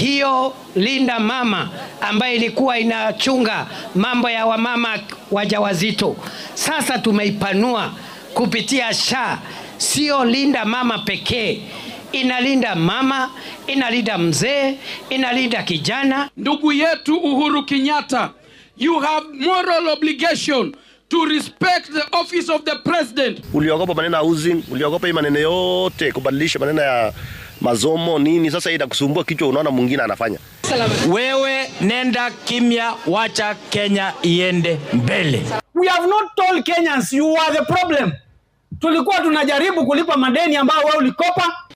hiyo Linda Mama ambayo ilikuwa inachunga mambo ya wamama wajawazito, sasa tumeipanua kupitia SHA. Sio Linda Mama pekee, inalinda mama, inalinda mzee, inalinda kijana. Ndugu yetu Uhuru Kenyatta, you have moral obligation to respect the office of the president. Uliogopa maneno ya housing, uliogopa hii maneno yote kubadilisha maneno ya masomo nini. Sasa hii inakusumbua kichwa, unaona mwingine anafanya. Wewe nenda kimya, wacha Kenya iende mbele. We have not told Kenyans you are the problem. Tulikuwa tunajaribu kulipa madeni ambayo wewe ulikopa